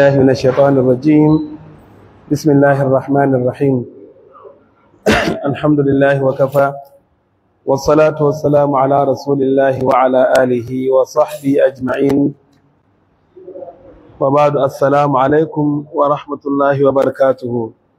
الله من الشيطان الرجيم بسم الله الرحمن الرحيم الحمد لله وكفى والصلاة والسلام على رسول الله وعلى آله وصحبه أجمعين وبعد السلام عليكم ورحمة الله وبركاته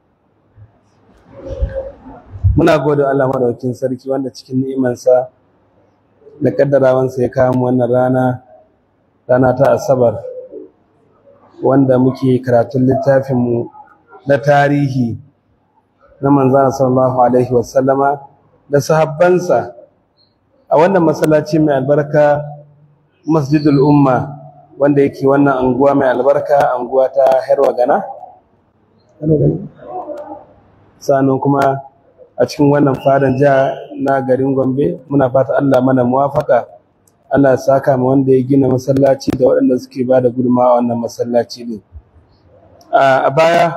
muna gode Allah madaukakin sarki wanda cikin ni'imansa da kaddarawansa ya kawo mu wannan rana rana ta asabar wanda muke karatun littafinmu na tarihi na manzana sallallahu alaihi wasallama da sahabbansa a wannan masallaci mai albarka masjidul umma wanda yake wannan anguwa mai albarka anguwa ta herwa gana sannan kuma a cikin wannan fadan jiha na garin gombe muna fata allah mana muwafaka Allah ya saka ma wanda ya gina masallaci da waɗanda suke ba da gudunmawa wannan masallaci ne a baya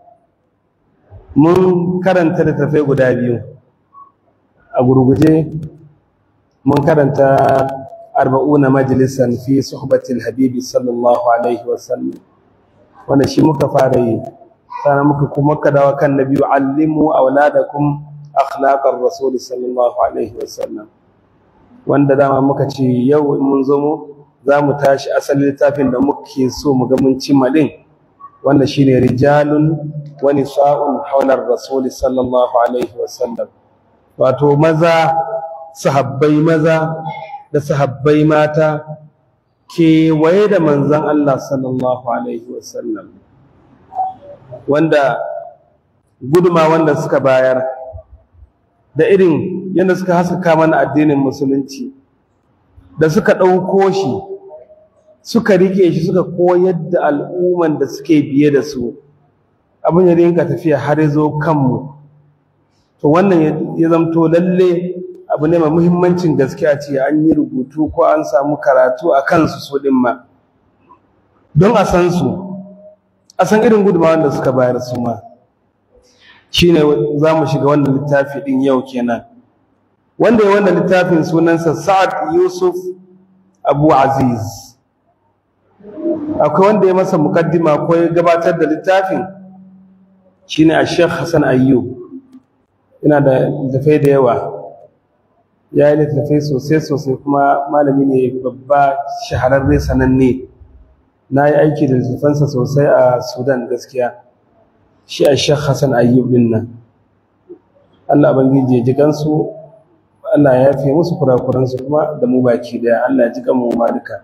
mun karanta littattafai guda biyu a gurguje mun karanta arba'una majalisan fi suhbatil habibi sallallahu alaihi wasallam wanda shi muka fara yi sannan muka kuma ka dawo kan nabi allimu auladakum akhlaqar rasul sallallahu alaihi wasallam wanda dama muka ce yau in mun zo mu za mu tashi asalin littafin da muke so mu ga mun cimma din wanda shine rijalun wa nisa'un hawlar rasul sallallahu alaihi wasallam wato maza sahabbai maza da sahabbai mata kewaye da manzon Allah sallallahu alaihi wasallam wanda guduma wanda suka bayar da irin yadda suka haskaka mana addinin musulunci da suka ɗauko shi suka rike shi suka koyar da al'umman da suke biye da su abin ya rinka tafiya har ya zo kanmu to wannan ya zamto lalle abu ne mai muhimmancin gaskiya ce an yi rubutu ko an samu karatu a kansu su ɗin ma don a san su a san irin gudunmawar da suka bayar su ma shine za mu shiga wannan littafi ɗin yau kenan wanda ya wannan littafin sunansa Sa'ad Yusuf Abu Aziz akwai wanda ya masa mukaddima ko ya gabatar da littafin shine a Sheikh Hassan Ayyub ina da littafai da yawa ya yi littafai sosai sosai kuma malami ne babba shahararre sananne na yi aiki da littafansa sosai a Sudan gaskiya shi a Sheikh Hassan Ayyub din nan Allah bangiji ya ji gansu Allah ya fi musu kurakuransu kuma da mu baki daya Allah ya ji kanmu ma duka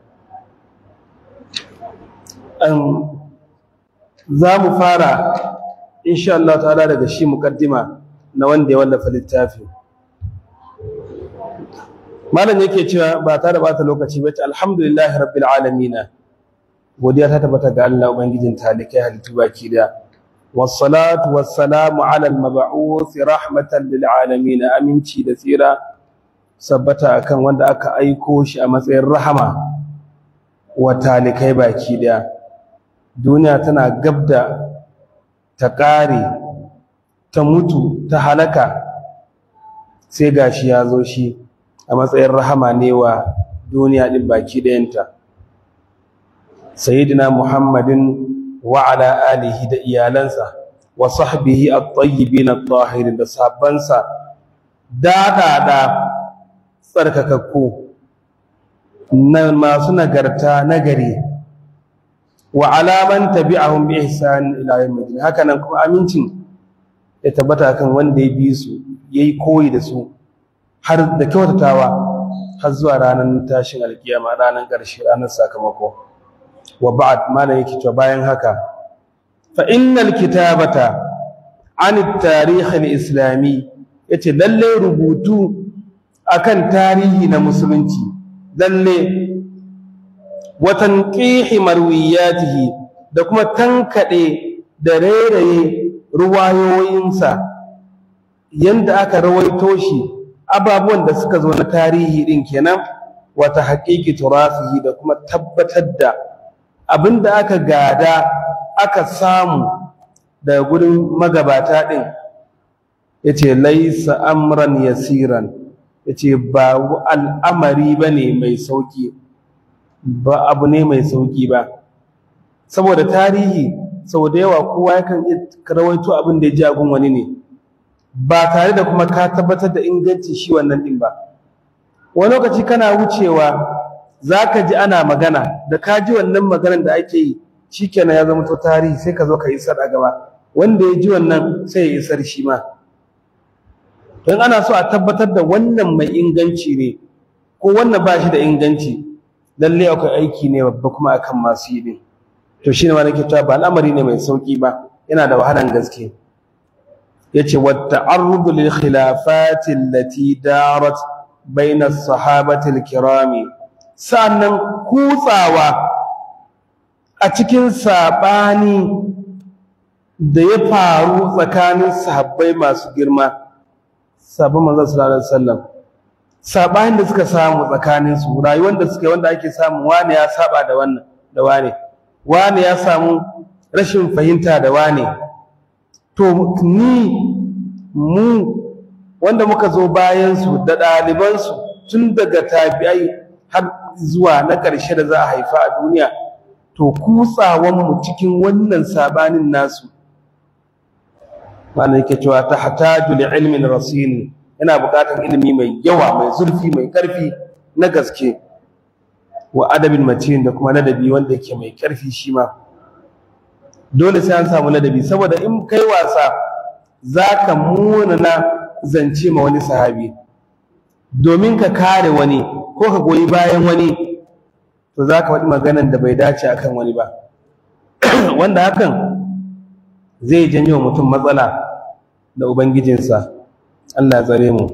za mu fara insha Allah ta'ala daga shi mukaddima na wanda ya wallafa littafi malam yake cewa ba tare da bata lokaci ba ta alhamdulillahi rabbil alamin godiya ta tabbata ga Allah ubangijin talikai halittu baki daya والصلاة والسلام على المبعوث رحمة للعالمين aminci da tsira sabbata akan wanda aka aiko shi a matsayin rahama wa talikai baki daya duniya tana gabda ta ƙare ta mutu ta halaka sai gashi ya zo shi a matsayin rahama ne wa duniya din baki dayanta sayyidina muhammadin وعلى آله da iyalansa wa sahbihi at-tayyibin at-tahirin da sahabbansa dadada tsarkakakku na masu nagarta nagari wa alaman tabi'ahum bi ihsan ila yawmiddin haka nan kuma amincin ya tabbata kan wanda ya bi su yayi koyi da su har da kyautatawa har zuwa ranar tashin alkiyama ranar ƙarshe ranar sakamako wa ba'd malan yake to bayan haka fa innal kitabata an at-tarikh al-islami yace lalle rubutu akan tarihi na musulunci lalle wa tanqih marwiyatihi da kuma tankade da rairaye ruwayoyinsa yanda aka rawaito shi ababuwan da suka zo na tarihi din kenan wata haƙiƙi turafihi da kuma tabbatar da abinda aka gada aka samu daga gurin magabata din yace laisa amran yasiran yace ba al'amari bane mai sauki ba abu ne mai sauki ba saboda tarihi sau da yawa kowa yakan iya rawaito abin da ya ji agun wani ne ba tare da kuma ka tabbatar da ingancin shi wannan din ba wani lokaci kana wucewa za ka ji ana magana da ka ji wannan maganar da ake yi shikenan ya zama to tarihi sai ka zo ka isar a gaba wanda ya ji wannan sai ya isar shi ma don ana so a tabbatar da wannan mai inganci ne ko wannan ba shi da inganci lalle akwai aiki ne babba kuma akan masu yi din to shine ma nake cewa ba al'amari ne mai sauki ba yana da wahalan gaske yace wa ta'arrud lil khilafat allati darat bayna as-sahabati al-kirami sannan kutsawa a cikin sabani da ya faru tsakanin sahabbai masu girma sabon manzon sallallahu alaihi wasallam sabanin da suka samu tsakanin su rayuwar da suka wanda ake samu wani ya saba da wannan da wani wani ya samu rashin fahimta da wani to ni mu wanda muka zo bayan su da ɗaliban su tun daga tabi'ai har zuwa na ƙarshe da za a haifa a duniya to kutsawan mu cikin wannan sabanin nasu ma'ana yake cewa ta hataju li ilmin rasin yana buƙatar ilimi mai yawa mai zurfi mai ƙarfi na gaske wa adabin matin da kuma ladabi wanda yake mai ƙarfi shi ma dole sai an samu ladabi saboda in kai wasa zaka munana zance ma wani sahabi domin ka kare wani ko ka goyi bayan wani to zaka faɗi maganan da bai dace akan wani ba wanda hakan zai janyo mutum matsala da ubangijinsa Allah ya tsare mu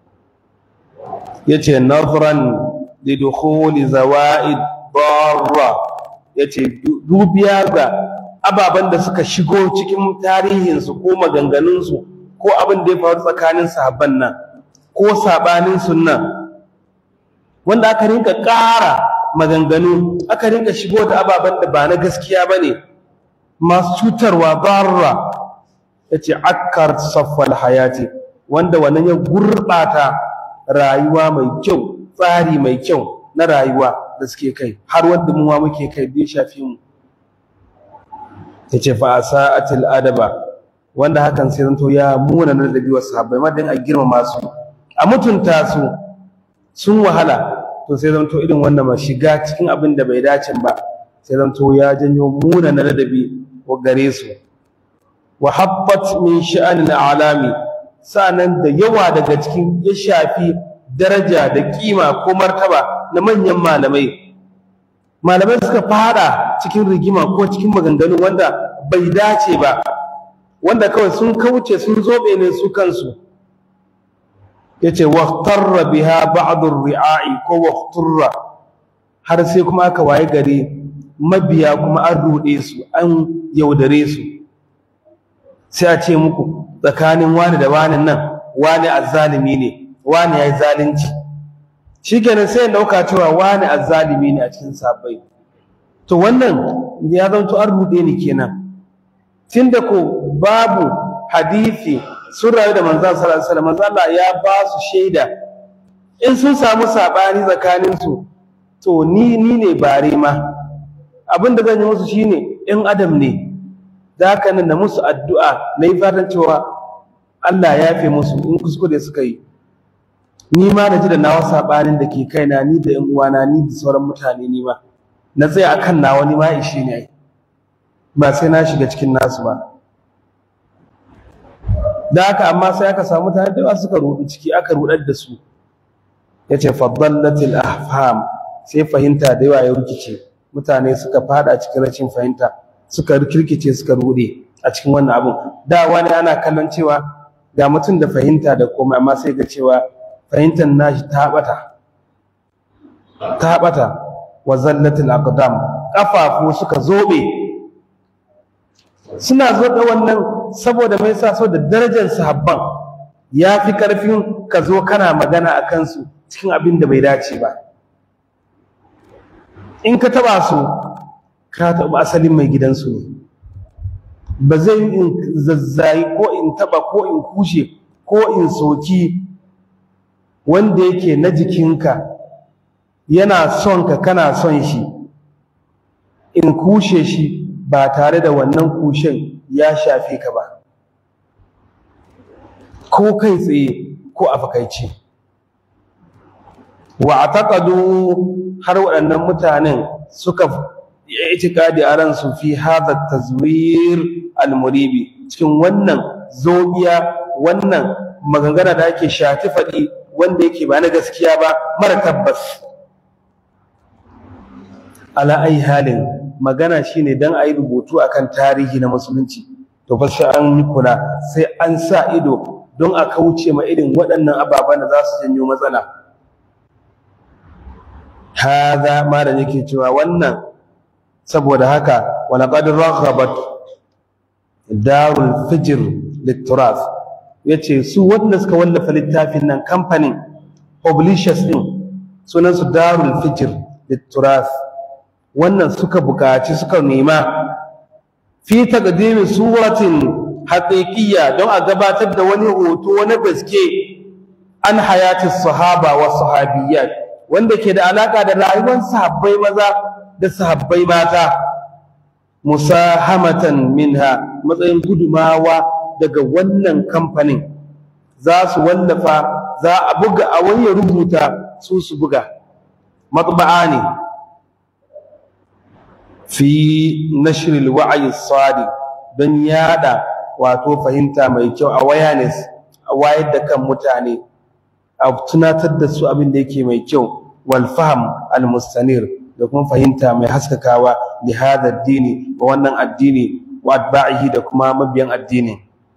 yace nazran li dukhuli zawaid darra yace dubiya ga ababan da suka shigo cikin tarihin su ko maganganun su ko abin da ya faru tsakanin sahabban nan ko sabanin sunna wanda aka rinka ƙara maganganu aka rinka shigo da ababan da ba na gaskiya bane masu cutarwa barra yace akkar saffal hayati wanda wannan ya gurbata rayuwa mai kyau tsari mai kyau na rayuwa da suke kai har wanda mu ma muke kai bai shafi mu yace fa asaatil adaba wanda hakan sai zanto ya muna na dabi wasu sahabbai madan a girmama su a mutunta su sun wahala to sai zanto irin wannan ma shiga cikin abin da bai dace ba sai zanto ya janyo muna na ladabi wa gare su wa habbat min sha'anil alami sanan da yawa daga cikin ya shafi daraja da kima ko martaba na manyan malamai malamai suka fada cikin rigima ko cikin maganganu wanda bai dace ba wanda kawai sun kauce sun zobe ne su kansu yace waqtarra biha ba'd ar-ri'a'i ko waqtarra har sai kuma aka waye gari mabiya kuma an rude su an yaudare su sai a ce muku tsakanin wani da wani nan wani azzalimi ne wani yayi zalunci shikenan sai in dauka cewa wani azzalimi ne a cikin sabbai to wannan ya zanto an rude ni kenan tunda ko babu hadisi sun rayu da manzon sallallahu alaihi wasallam manzo Allah ya ba su shaida in sun samu sabani tsakanin su to ni ni ne bare ma abin da zan yi musu shine in adam ne da haka nan da musu addu'a na yi fatan cewa Allah ya fi musu in kuskure suka yi ni ma da ji da nawa sabanin da ke kaina ni da ƴan uwana ni da sauran mutane ni ma na tsaya akan nawa ni ma ishe ne ai ba sai na shiga cikin nasu ba da haka amma sai aka samu mutane da suka rudu ciki aka rudar da su yace fadallatil ahfam sai fahimta da yawa ya rikice mutane suka fada cikin rashin fahimta suka kirkice suka rude a cikin wannan abun da wani ana kallon cewa ga mutum da fahimta da komai amma sai ga cewa fahimtar nashi ta bata ta bata wa zallatul aqdam kafafu suka zobe suna zo da wannan saboda mai sa so da darajar sahabban ya fi karfin ka zo kana magana a kansu cikin abin da bai dace ba in ka taba su ka taba asalin mai gidansu ne ba zai yi in zazzayi ko in taba ko in kushe ko in soki wanda yake na jikinka yana son ka kana son shi in kushe shi ba tare da wannan kushen ya shafe ka ba ko kai tsaye ko a fakaice wa ataqadu har waɗannan mutanen suka itikadi a ransu fi hadha tazwir al-muribi cikin wannan zobiya wannan magangana da ake shati faɗi wanda yake ba na gaskiya ba mara tabbas ala ai halin magana shine dan ayi rubutu akan tarihi na musulunci to fa sai an yi kula sai an sa ido don a kauce ma irin waɗannan ababen da za su janyo matsala hada ma da yake cewa wannan saboda haka walaqad raghabat darul fijr liturath yace su wanda suka wallafa littafin nan kamfanin publishers din sunan su darul fijr liturath wannan suka bukaci suka nema fi taqdimi suratin haqiqiyya don a gabatar da wani hoto na gaske an hayati sahaba wa sahabiyyat wanda ke da alaka da rayuwar sahabbai maza da sahabbai mata musahamatan minha matsayin gudumawa daga wannan kamfanin za su wallafa za a buga a wani ya rubuta su su buga matba'a ne fi nashril wa'yi sadi don yada wato fahimta mai kyau a awareness a wayar da kan mutane a tunatar da su abin da yake mai kyau wal fahm al mustanir da kuma fahimta mai haskakawa li hada addini wa wannan addini wa atba'ihi da kuma mabiyan addini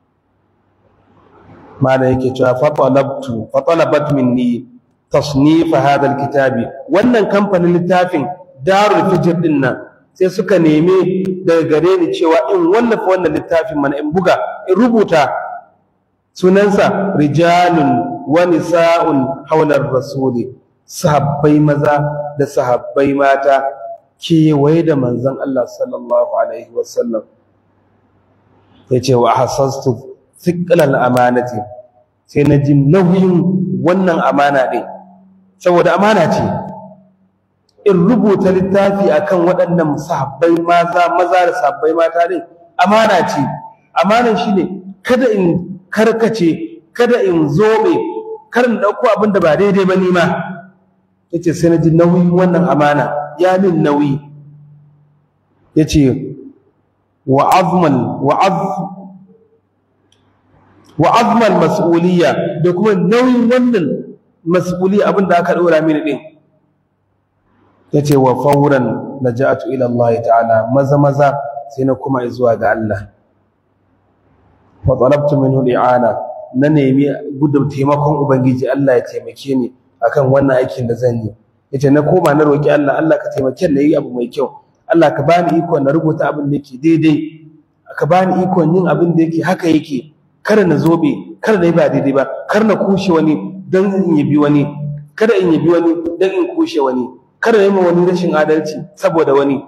mana yake cewa fa talabtu fa talabat minni tasnif hada alkitabi wannan kamfanin littafin darul fijr din nan sai suka neme daga gare ni cewa in wallafa wannan littafin mana in buga in rubuta sunansa rijalun wa nisa'un hawlar rasuli sahabbai maza da sahabbai mata kewaye da manzon Allah sallallahu alaihi wasallam yace wa hasastu thiqlal amanati sai na ji nauyin wannan amana din saboda amana ce in rubuta littafi akan waɗannan sahabbai maza maza da sahabbai mata din amana ce amanan shine kada in karkace kada in zobe kar in dauko abin da ba daidai ba ni ma yace sai na ji nauyin wannan amana ya min nauyi yace wa azman wa az wa azman mas'uliyya da kuma nauyin wannan mas'uliyya abin da aka dora mini din yace wa fawran naja'atu ila Allah ta'ala maza maza sai na kuma zuwa ga Allah wa talabtu minhu li'ana na nemi gudun taimakon ubangiji Allah ya taimake ni akan wannan aikin da zan yi yace na koma na roki Allah Allah ka taimake ni yi abu mai kyau Allah ka bani iko na rubuta abin da yake daidai ka bani iko yin abin da yake haka yake kada na zobe kada na yi ba daidai ba kar na kushe wani don in yabi wani kada in yabi wani don in kushe wani kada na yi ma wani rashin adalci saboda wani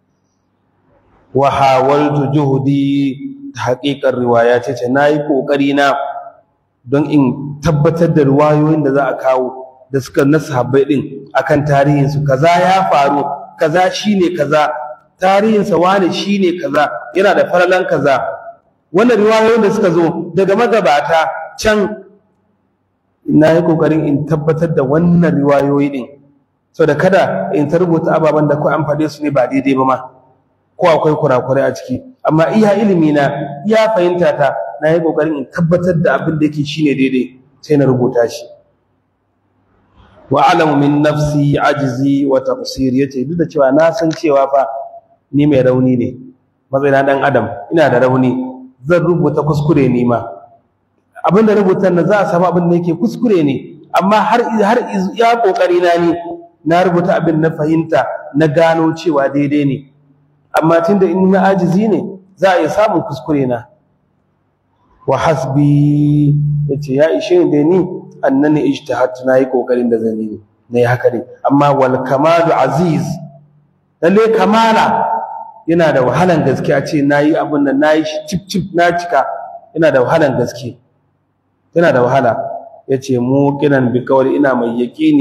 wa hawaltu juhudi ta haƙiƙar riwaya ce ce na yi ƙoƙari na don in tabbatar da riwayoyin da za a kawo da suka na sahabbai din akan tarihinsu kaza ya faru kaza shine kaza tarihinsa wane shine kaza yana da faralan kaza wannan riwayoyin da suka zo daga magabata can na yi kokarin in tabbatar da wannan riwayoyi din so da kada in ta rubuta ababen da ko an faɗe su ne ba daidai ba ma ko akwai kurakurai a ciki amma iya ilimi na iya fahimta ta na yi kokarin in tabbatar da abin da yake shine daidai sai na rubuta shi wa alamu min nafsi ajzi wa taqsir yace duk da cewa na san cewa fa ni mai rauni ne matsayina dan adam ina da rauni zan rubuta kuskure ni ma abin da rubutan nan za a samu abin da yake kuskure ne amma har har ya kokari na ni na rubuta abin na fahimta na gano cewa daidai ne amma tunda in na ajizi ne za a iya samun kuskure na wa hasbi yace ya ishe ni da ni annani ijtahadtu nayi kokarin da zan yi nayi haka ne amma wal kamalu aziz lalle kamala yana da wahalan gaske a ce nayi abun nan nayi shi cip cip na cika yana da wahalan gaske yana da wahala yace mu kiran bi kawai ina mai yaqini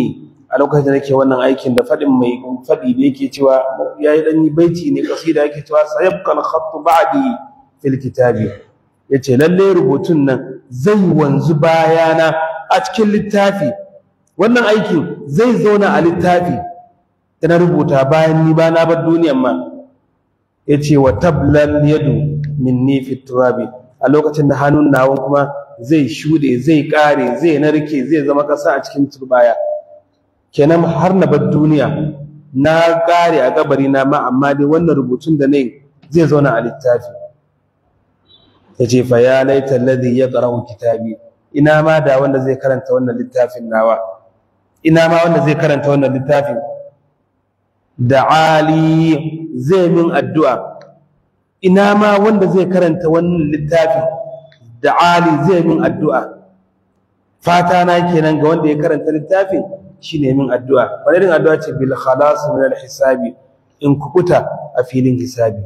a lokacin da nake wannan aikin da faɗin mai faɗi da yake cewa ya yi ɗan baiti ne kasida yake cewa sayabqa al-khattu ba'di fil kitabi yace lalle rubutun nan zai wanzu bayana a cikin littafi wannan aikin zai zauna a littafi da na rubuta bayan ni ba na bar duniyan ma yace wa tablal yadu minni fi turabi a lokacin da hannun nawan kuma zai shude zai kare zai narke zai zama kasa a cikin turbaya kenan har na bar duniya na kare a kabari na ma amma dai wannan rubutun da nayi zai zauna a littafi yace fa ya laita alladhi yaqra'u kitabi ina ma da wanda zai karanta wannan littafin nawa ina ma wanda zai karanta wannan littafin da ali zai min addu'a ina ma wanda zai karanta wannan littafin da ali zai min addu'a fata na kenan ga wanda ya karanta littafin shine min addu'a wani irin addu'a ce bil khalas min al hisabi in kukuta a filin hisabi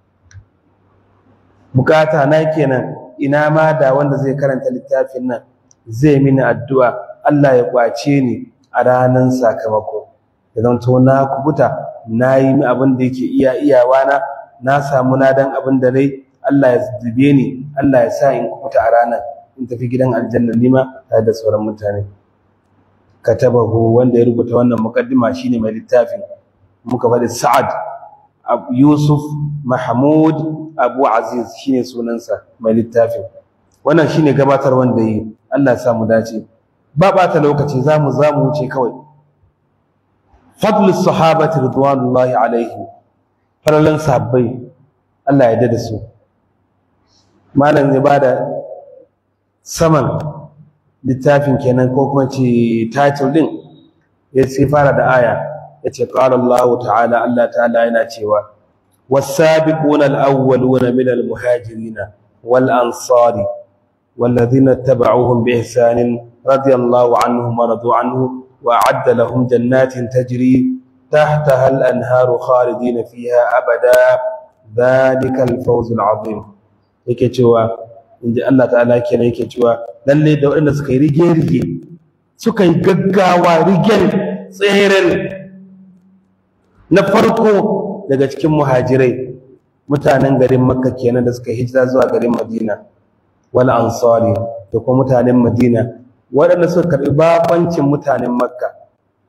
bukata na kenan ina ma da wanda zai karanta littafin nan zai mini addu'a Allah ya kwace ni a ranar sakamako ya zanto na kubuta na yi mi abin da yake iya iyawa na na samu nadan abin da rai Allah ya zube ni Allah ya sa in kubuta a ranar in tafi gidan aljanna nima tare da sauran mutane katabahu wanda ya rubuta wannan muqaddima shine mai littafin muka faɗi Sa'ad Yusuf Mahmud Abu Aziz shine sunansa mai littafin wannan shine gabatar wanda yi Allah ya samu dace ba bata lokaci zamu zamu wuce kawai fadlu sahabati ridwanullahi alaihim falalan sahabbai Allah ya dade su malam zai bada saman littafin kenan ko kuma ce title din ya sai fara da aya yace qala Allah ta'ala Allah ta'ala yana cewa والسابقون الأولون من المهاجرين والأنصار والذين اتبعوهم بإحسان رضي الله عنهم ورضوا عنه وأعد لهم جنات تجري تحتها الأنهار خالدين فيها أبدا ذلك الفوز العظيم yake cewa inji Allah ta'ala kenan yake cewa lalle da waɗanda suka yi rige-rige suka yi gaggawa rigen tseren na farko daga cikin muhajirai mutanen garin makka kenan da suka hijira zuwa garin madina wal ansari da kuma mutanen madina waɗanda suka karɓi babancin mutanen makka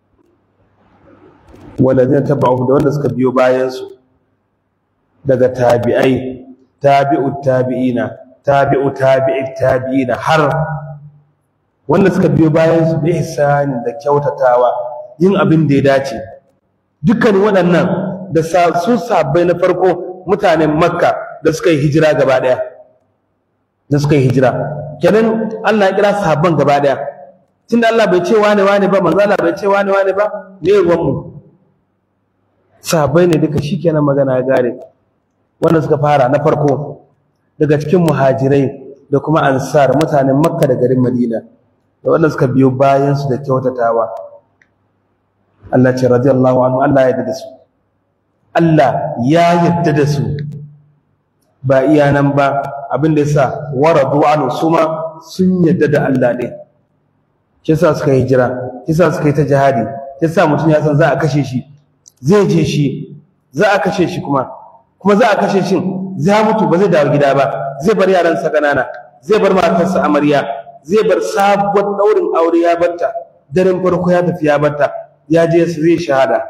waɗanda taba'u da wanda suka biyo bayansu daga tabi'ai tabi'u tabi'ina tabi'u tabi'i tabi'ina har wanda suka biyo bayansu bi ihsani da kyautatawa yin abin da ya dace dukkan waɗannan da su sabbai na farko mutanen makka da suka yi hijira gaba daya da suka yi hijira kenan Allah ya kira sahabban gaba daya tunda Allah bai ce wane wane ba manzo Allah bai ce wane wane ba me ruwan mu sahabbai ne duka shikenan magana ya gare wanda suka fara na farko daga cikin muhajirai da kuma ansar mutanen makka da garin madina da wanda suka biyo bayan su da kyautatawa Allah ce radiyallahu anhu Allah ya yarda da su Allah ya yarda da su ba iya nan ba abin da yasa waradu anhu suma sun yarda da Allah ne shi yasa suka yi jira shi yasa suka yi ta jihadi shi yasa mutum ya san za a kashe shi zai je shi za a kashe shi kuma kuma za a kashe shi za mutu ba zai dawo gida ba zai bar yaransa ƙanana zai bar matarsa amarya zai bar sabuwar daurin aure ya batta daren farko ya tafi ya batta ya je su zai shahada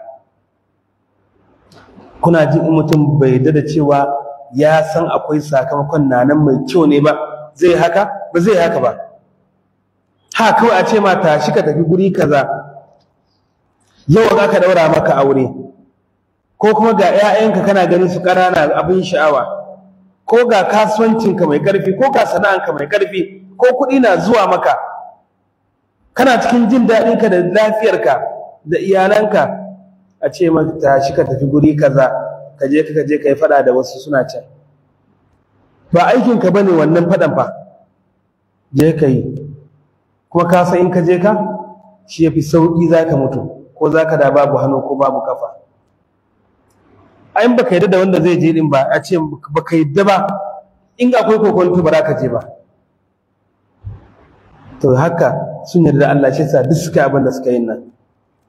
kuna jin in mutum bai da cewa ya san akwai sakamakon nanan mai kyau ne ba zai haka ba zai haka ba ha kawai a ce ma tashi ka tafi guri kaza yau za ka daura maka aure ko kuma ga 'ya'yanka kana ganin su ƙanana abin sha'awa ko ga kasuwancinka mai ƙarfi ko ga sana'anka mai ƙarfi ko kuɗi na zuwa maka kana cikin jin daɗinka da lafiyarka da iyalanka a ce maka tashi ka tafi guri kaza ka je ka je ka yi faɗa da wasu suna can ba aikinka bane wannan faɗan fa je ka yi kuma ka san in ka je ka shi yafi sauƙi za ka mutu ko za ka da babu hannu ko babu kafa ayin baka yadda da wanda zai je din ba a ce baka yadda ba in akwai kokonto ba za ka je ba to haka sun yarda da Allah shi yasa duk suka abin da suka yi nan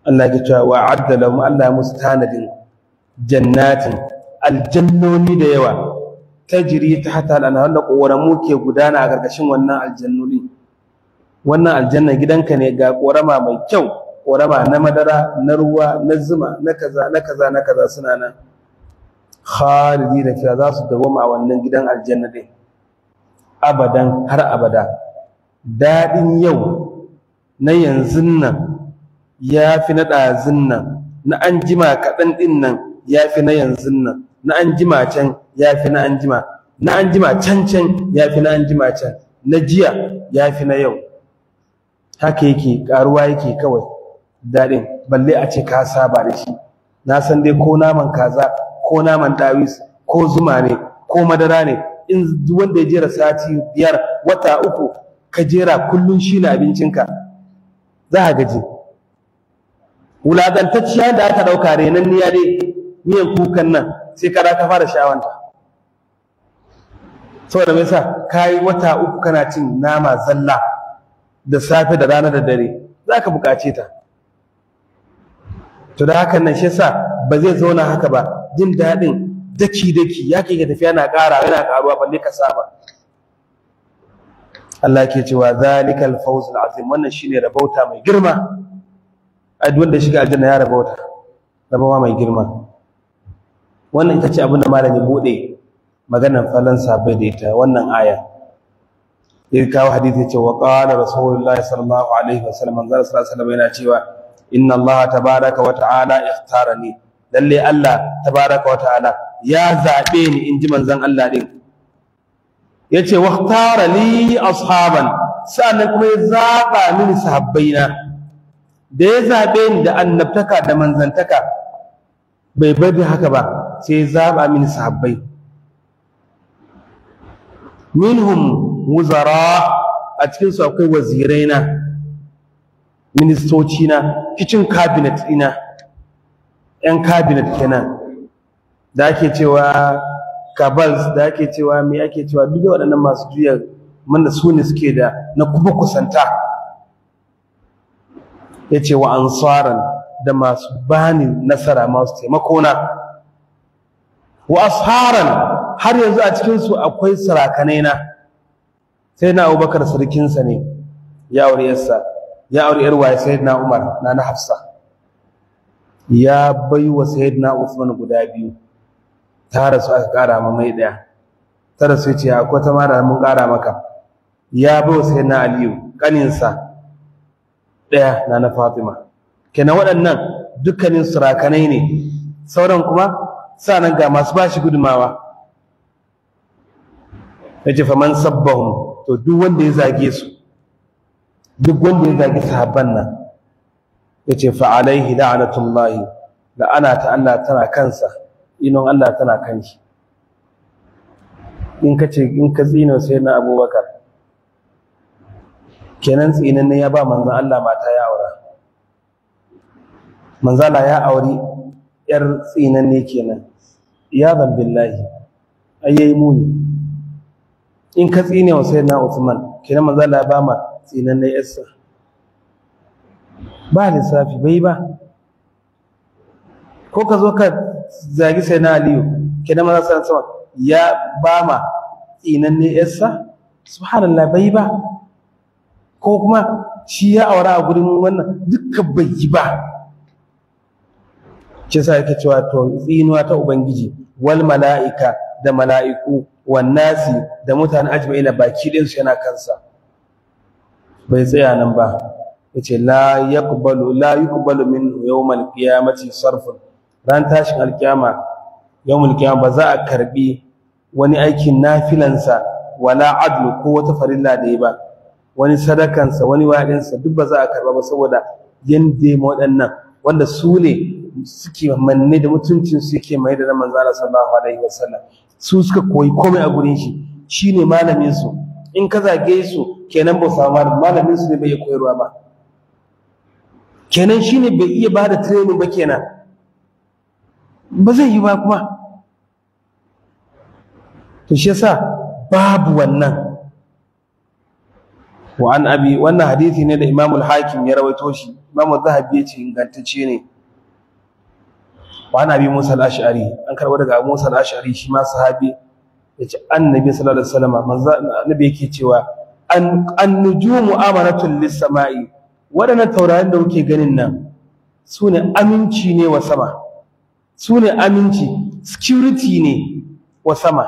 Allah ya cewa wa adda lahum Allah musu tanadin jannatin aljannoni da yawa tajri tahta al-anhar da koramu ke gudana a gargashin wannan aljannoni wannan aljanna gidanka ne ga korama mai kyau korama na madara na ruwa na zuma na kaza na kaza na kaza suna nan khalidina fiha za su dawoma a wannan gidan aljanna din abadan har abada daɗin yau na yanzu nan ya fi na ɗazun nan na an jima kaɗan ɗin nan ya fi na yanzu nan na an jima can ya fi na an jima na an jima can can ya fi na an jima can na jiya ya fi na yau haka yake ƙaruwa yake kawai daɗin balle a ce ka saba da shi na san dai ko naman kaza ko naman ɗawis ko zuma ne ko madara ne in wanda ya jera sati biyar wata uku ka jera kullum shi ne abincinka za a gaji wulaƙantacciya da aka ɗauka renan niya dai miyan kukan nan sai kada ka fara sha'awanta saboda me yasa ka yi wata uku kana cin nama zalla da safe da rana da dare za ka buƙace ta to da hakan nan shi yasa ba zai zauna haka ba jin daɗin daki daki ya ke ga tafiya na ƙara yana ƙaruwa balle ka saba Allah ke cewa zalikal fawzul azim wannan shine rabauta mai girma a duk wanda shiga aljanna ya rabauta rabawa mai girma wannan ita ce abin da malami bude maganar falan sabai da ita wannan aya ya kawo hadisi ya ce wa qala rasulullahi sallallahu alaihi wasallam manzo sallallahu alaihi wasallam yana cewa inna Allah tabaraka wa ta'ala ikhtarani lalle Allah tabaraka wa ta'ala ya zabe ni inji manzon Allah din yace waqtara li ashaban sannan kuma ya zaba mini sahabbaina da ya zabe ni da annabtaka da manzantaka bai bari haka ba sai ya zaba mini sahabbai minhum wuzara a cikin su akwai waziraina ministoci na kitchen cabinet ina yan cabinet kenan da ake cewa kabals da ake cewa me ake cewa duk waɗannan masu juya mana su ne suke da na kuma kusanta ya ce wa ansaran da masu bani nasara masu taimakona wa asharan har yanzu a cikinsu akwai sarakanai na sai na abubakar sarkinsa ne ya aure yarsa ya aure yar waye sayyidina umar na na hafsa ya bai wa sayyidina usman guda biyu ta rasu aka kara ma mai daya ta rasu ce akwai ta mara mun kara maka ya bai wa sayyidina aliyu kaninsa daya na na fatima kenan waɗannan dukkanin surakanai ne sauran kuma sanan ga masu bashi gudumawa yace faman sabbahum to duk wanda ya zage su duk wanda ya zage sahabban nan yace fa alaihi la'natullahi la'ana ta Allah tana kansa inon Allah tana kan shi in kace in ka tsina sai na Abubakar kenan tsinan ne ya ba manzon Allah mata ya aura manzon Allah ya auri yar tsinan ne kenan ya zan billahi ayyayi muni in ka tsine wa sayyidina Uthman kenan manzon Allah ya ba ma tsinan ne yarsa ba lissafi bai ba ko ka zo ka zagi sai na aliyu kenan maza san sama ya ba ma tsinan ne yarsa subhanallah bai ba ko kuma shi ya aura a gurin wannan duka bai yi ba shi yasa yake cewa to tsinuwa ta ubangiji wal mala'ika da mala'iku wan nasi da mutane ajma'ina baki ɗin su yana kansa bai tsaya nan ba yace la yaqbalu la yuqbalu min yawmal qiyamati sarfun ran tashin alkiyama yawmul qiyama ba za a karbi wani aikin nafilansa wala adlu ko wata farilla da yi ba wani sadakansa wani wa'adinsa duk ba za a karba ba saboda yanda ma waɗannan wanda su ne suke manne da mutuncin su yake mai da manzo Allah sallallahu alaihi wasallam su suka koyi komai a gurin shi shine malamin su in ka zage su kenan ba samu malamin su ne bai koyarwa ba kenan shine bai iya bada training ba kenan ba zai yi ba kuma to shi yasa babu wannan wa an abi wannan hadisi ne da imamul hakim ya rawaito shi imamul zahabi ya ce ingantacce ne wa an abi musa al-ash'ari an karɓo daga abu musa al-ash'ari shi ma sahabi ya ce annabi sallallahu alaihi wasallam manzo annabi yake cewa an an-nujumu amanatun lis-sama'i waɗannan taurarin da kuke ganin nan su ne aminci ne wa sama su ne aminci security ne wa sama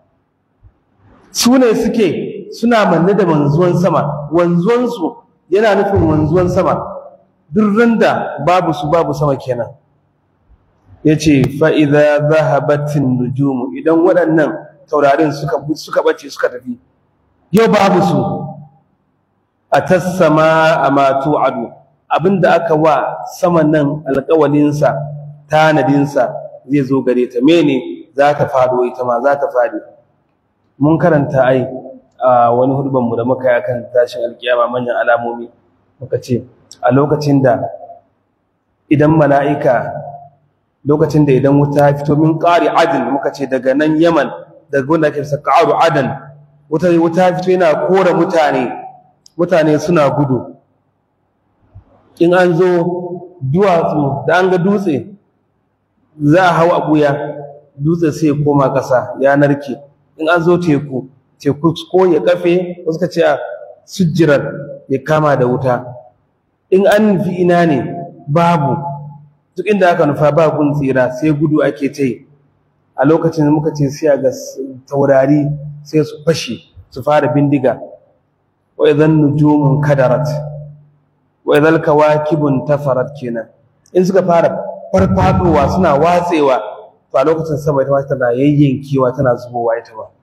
su ne suke suna manne da wanzuwan sama wanzuwansu yana nufin wanzuwan sama duk randa babu su babu sama kenan ya ce fa'iza zahabatin nujumu idan waɗannan taurarin suka suka ɓace suka tafi yau babu su a tassama a matu ado abinda aka wa saman nan alƙawalinsa tanadinsa zai zo gare ta mene za ta fado ita ma za ta fadi mun karanta ai a wani hudbanmu da muka yi akan tashin alkiyama manyan alamomi muka ce a lokacin da idan mala'ika lokacin da idan wuta fito min ƙari adin muka ce daga nan yaman daga wanda ake saka ƙaru adan wuta wuta fito yana kora mutane mutane suna gudu in an zo duwatsu da an ga dutse za a hau a ɓuya dutse sai ya koma ƙasa ya narke in an zo teku teku ko ya kafe wasu ka ce a sujjirar ya kama da wuta in an nufi ina ne babu duk inda aka nufa ba gun tsira sai gudu ake ta yi a lokacin da muka ce sai ga taurari sai su fashe su fara bindiga wa idan nujumun kadarat wa idan kawakibun tafarat kenan in suka fara farfadowa suna watsewa to a lokacin sama ita ma tana yayyankewa tana zubowa ita ma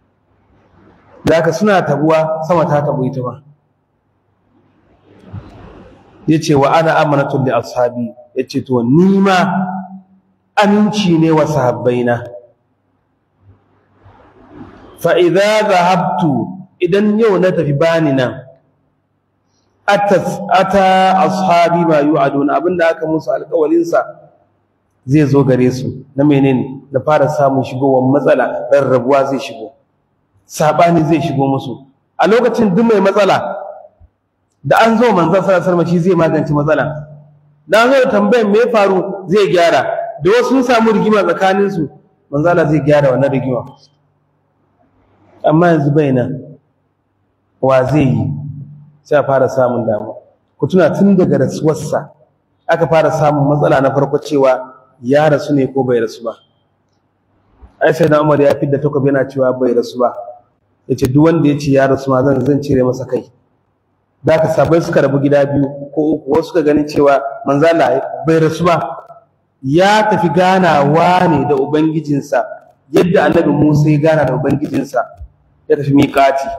da suna tabuwa sama ta tabu ita ma yace wa ana amanatun li ashabi yace to ni ma aminci ne wa sahabbaina fa idza dhahabtu idan yau na tafi bani nan atas ata ashabi ma yu'aduna abinda aka musu alƙawalin sa zai zo gare su na menene da fara samun shigowar matsala rarrabuwa zai shigo sabani zai shigo musu a lokacin duk mai matsala da an zo manzon sallallahu alaihi wasallam zai magance matsala da an zo tambayar me faru zai gyara da wasu sun samu rigima tsakanin su manzon Allah zai gyara wannan rigima amma yanzu bai nan wa zai yi sai a fara samun damu ku tuna tun daga rasuwarsa aka fara samun matsala na farko cewa ya rasu ne ko bai rasu ba ai sai na Umar ya fidda takobi yana cewa bai rasu ba yace duk wanda ya ce ya rasu ma zan zan cire masa kai da ka sabai suka rabu gida biyu ko uku wasu suka ganin cewa manzala bai rasu ba ya tafi ganawa ne da ubangijinsa yadda annabi Musa ya gana da ubangijinsa ya tafi miƙati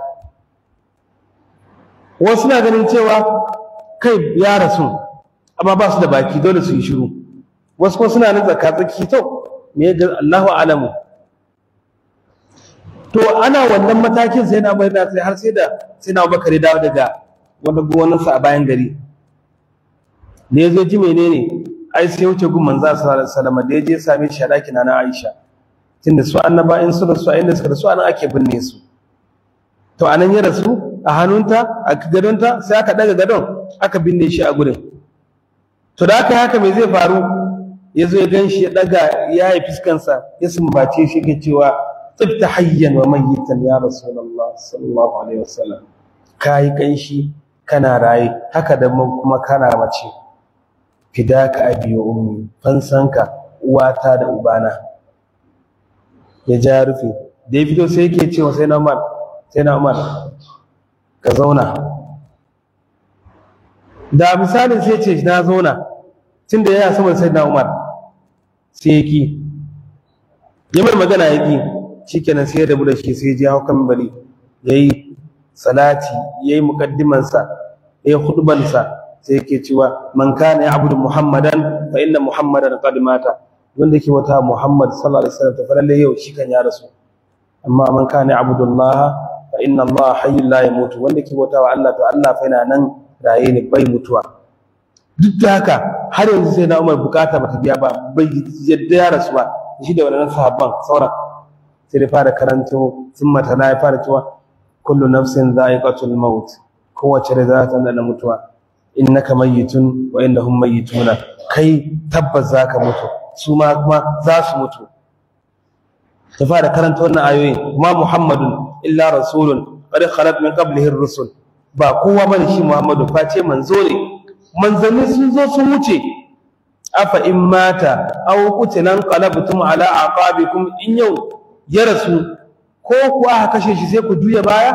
wasu na ganin cewa kai ya rasu amma ba su da baki dole su yi shiru wasu kuma suna nan tsakatsaki to me ga Allahu alamu to ana wannan matakin sai na bai sai har sai da sai na Abubakar dawo daga wanda gonarsa a bayan gari da ya zo ji menene ai sai wuce gun manzo sallallahu alaihi wasallam da ya je same shi a ɗakin na Aisha tunda su annaba in su rasu a inda suka rasu anan ake binne su to anan ya rasu a hannunta a gadonta sai aka daga gadon aka binne shi a gurin to da aka haka me zai faru ya zo ya gan shi ya daga ya yi fiskansa ya sumbace shi ke cewa tsibta hayyan wa mayyitan ya rasulullah sallallahu alaihi wasallam kayi kanshi kana raye haka da kuma kana mace fidaka abi wa ummi fansanka uwata da ubana ya ja rufe da ya fito sai yake cewa sai na umar sai na umar ka zauna da misalin sai ce na zauna tun da yana saman sai na umar sai ya ki ya mai magana ya ki shikenan sai ya rabu da shi sai ya je hau kan bari ya yi salati ya yi muƙaddimansa ya yi hudubansa sai yake cewa man kana ya'budu muhammadan fa inna muhammadan qad mata wanda yake wata muhammad sallallahu alaihi wasallam to fa lalle yau shi kan ya rasu amma man kana ya'budu allah fa inna allah hayyul la yamutu wanda yake wata wa allah to allah fa yana nan raye ne bai mutuwa duk da haka har yanzu sai na umar bukata bata biya ba bai yadda ya rasu ba shi da wannan sahabban sauran sai da fara karanto sun mata na ya fara cewa kullu nafsin dha'iqatul maut kowace rai za ta nana mutuwa innaka mayyitun wa innahum mayyituna kai tabbas zaka mutu su ma kuma za su mutu ta fara karanta wannan ayoyin kuma muhammadun illa rasulun qad khalat min qablihi ar-rusul ba kowa bane shi muhammadu face manzo ne manzanni sun zo sun wuce afa in mata aw qutilan qalabtum ala aqabikum in yau ya rasu ko kuwa aka kashe shi sai ku juya baya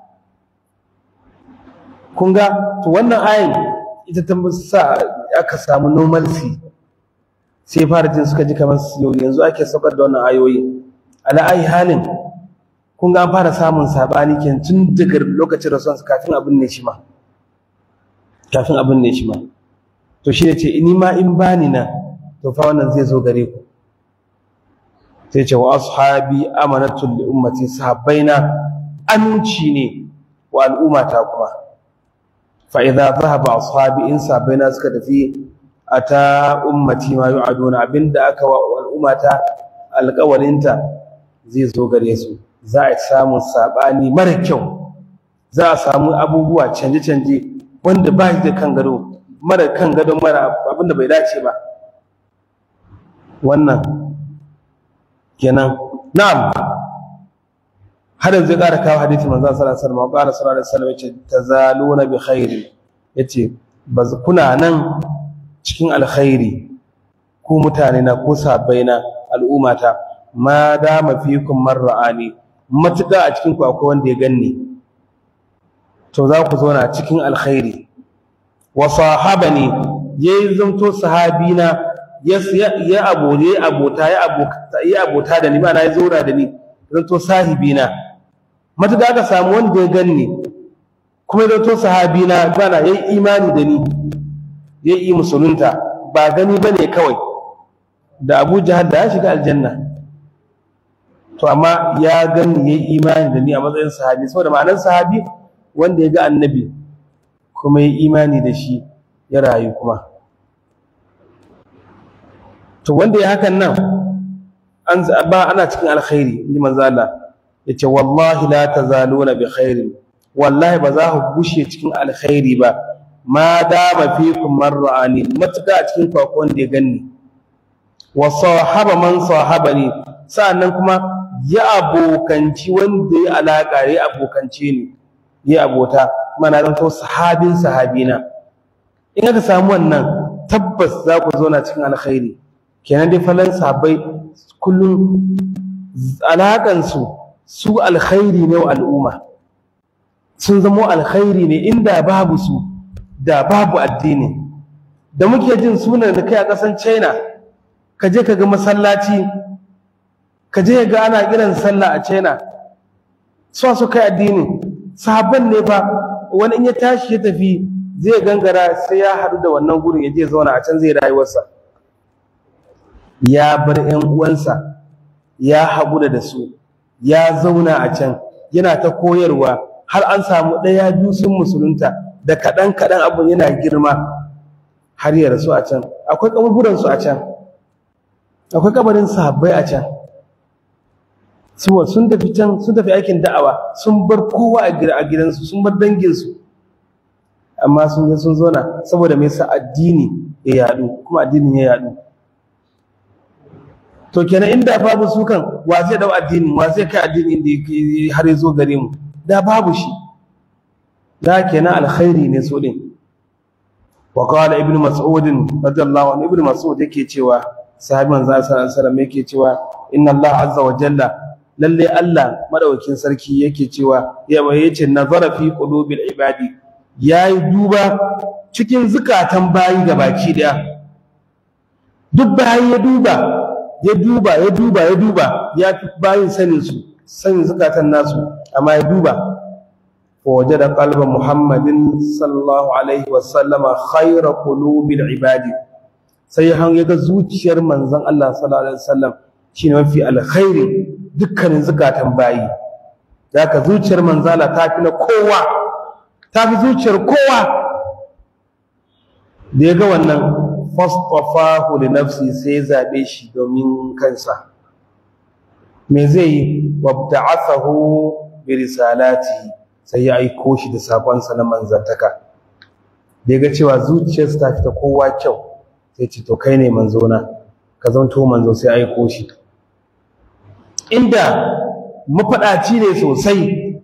kun ga to wannan ayin ita ta sa aka samu normalcy sai fara jin suka ji kamar yau yanzu ake saukar da wannan ayoyi ala ayi halin kun ga an fara samun sabani ken tun daga lokacin rasuwan su kafin abin ne shi ma kafin abin ne shi ma to shi ne ce ni ma in bani na to fa wannan zai zo gare ku sai ce wa ashabi amanatul li ummati sahabbaina aminci ne wa al'ummata kuma fa idza dhahaba ashabi in sahabbaina suka tafi ata ummati ma yu'aduna abinda aka wa al'ummata alƙawarinta zai zo gare su za a samu sabani mara kyau za a samu abubuwa canje-canje wanda ba shi da kan gado mara kan gado mara abinda bai dace ba wannan kenan na'am har yanzu ƙara kawo hadisi manzo sallallahu alaihi wasallam ƙara sallallahu alaihi wasallam yace tazaluna bi khairi yace baz kuna nan cikin alkhairi ku mutane na ku sabbaina al'ummata ma dama fikum marra'ani matuƙa a cikin ku akwai wanda ya ganni to za ku zauna cikin alkhairi wa sahabani yayi zanto sahabina ya ya abode abota ya abota ya abota da ni ba na ya zauna da ni zanto sahibina matuƙa aka samu wanda ya ganni kuma ya zanto sahabina ba na yayi imani da ni yayi musulunta ba gani bane kawai da Abu Jahal da ya shiga aljanna to amma ya gani yayi imani da ni a matsayin sahabi saboda ma'anar sahabi wanda ya ga annabi kuma yayi imani da shi ya rayu kuma to wanda ya hakan nan an ba ana cikin alkhairi inji manzo Allah yace wallahi la tazaluna bi khairin wallahi ba za ku gushe cikin alkhairi ba ma dama fikum marra'ani matuka a cikin ku wanda ya ganni wa sahaba man sahabani sa'annan kuma ya abokanci wanda ya alaka ya abokance ni ya abota mana dan to sahabin sahabina in aka samu wannan tabbas za ku zo na cikin alkhairi kenan dai falan sahabbai kullum alakan su su alkhairi ne wa al'umma sun zamo alkhairi ne inda babu su da babu addini da muke jin sunan da kai a ƙasan China ka je ka ga masallaci ka je ga ana kiran sallah a China su su kai addini sahabban ne fa wani in ya tashi ya tafi zai gangara sai ya haɗu da wannan gurin ya je zauna a can zai rayuwarsa ya bar ƴan uwansa ya haƙura da su ya zauna a can yana ta koyarwa har an samu ɗaya biyu sun musulunta da kaɗan kaɗan abin yana girma har ya rasu a can akwai kaburburansu a can akwai kabarin sahabbai a can suwa sun tafi can sun tafi aikin da'awa sun bar kowa a gidansu sun bar danginsu amma sun je sun zona saboda me yasa addini ya yadu kuma addinin ya yadu to kenan inda babu su kan wa zai dau addini wa zai kai addini inda har ya zo gare mu da babu shi da kenan alkhairi ne so din wa qala ibnu mas'ud radiyallahu anhu ibnu mas'ud yake cewa sahabi manzo sallallahu alaihi wasallam yake cewa inna Allah azza wa jalla lalle Allah madaukakin sarki yake cewa ya yace nazara fi qulubil ibadi yayi duba cikin zukatan bayi gabaki daya duk bayi ya duba ya duba ya duba ya duba ya fi bayin sanin su sanin zukatan nasu amma ya duba wa wajada qalba muhammadin sallallahu alaihi wasallama khayra qulubil ibadi sai han yaga zuciyar manzon Allah sallallahu alaihi wasallam shine mafi alkhairi dukkanin zukatan bayi zaka zuciyar manzala ta fi na kowa ta fi zuciyar kowa da yaga wannan fastafahu li nafsi sai zabe shi domin kansa me zai yi wabta'athahu bi risalati sai ya aiko shi da sakonsa na manzantaka da ya ga cewa zuciyarsa ta fita kowa kyau sai ce to kai ne manzona ka zanto manzo sai aiko shi inda mafaɗaci ne sosai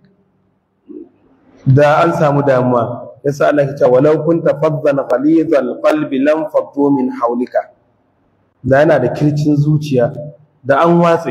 da an samu damuwa yasa Allah ya ce walau kunta faddan ghalizal qalbi lam faddu min hawlika da yana da kircin zuciya da an watse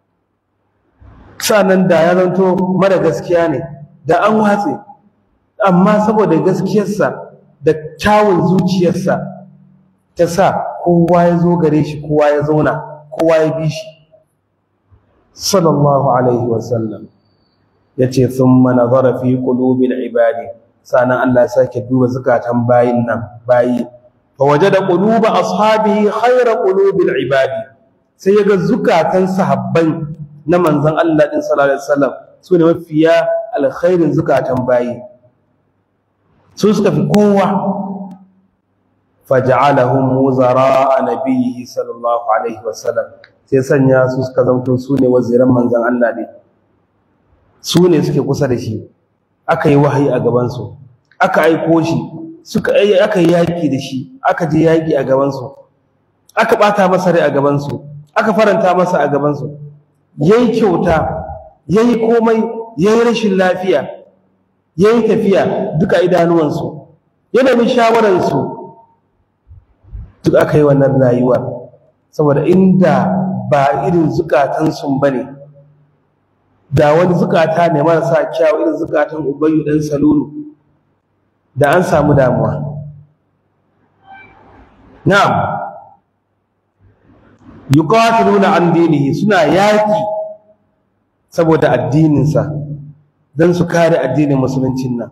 sanan da ya zanto mara gaskiya ne da an watse amma saboda gaskiyarsa da kyawun zuciyarsa ta sa kowa ya zo gare shi kowa ya zauna kowa ya bi shi sallallahu alaihi wasallam ya ce sun manazara fi ƙulubin ibadi sanan Allah ya sake duba zukatan bayin nan bayi fa wajada quluba ashabihi khayra qulubil ibadi sai yaga zukatan sahabban na manzon Allah din sallallahu alaihi wasallam su ne mafiya alkhairin zukatan bayi su suka fi kowa faj'alahum wuzara nabiyhi sallallahu alaihi wasallam sai sanya su suka zanto su ne waziran manzon Allah ne su ne suke kusa da shi aka yi wahayi a gaban su aka aiko shi suka aka yi yaki da shi aka je yaki a gaban su aka bata masa rai a gaban su aka faranta masa a gaban su yayi kyauta yayi komai yayi rashin lafiya yayi tafiya duka idanuwansu yana min shawararsu duk aka yi wannan rayuwar saboda inda ba irin zukatansu ba ne da wani zukata ne marasa kyawu irin zukatan ubayyu ɗan salulu da an samu damuwa na'am yuqatiluna an dinihi suna yaki saboda addininsa don su kare addinin musuluncin nan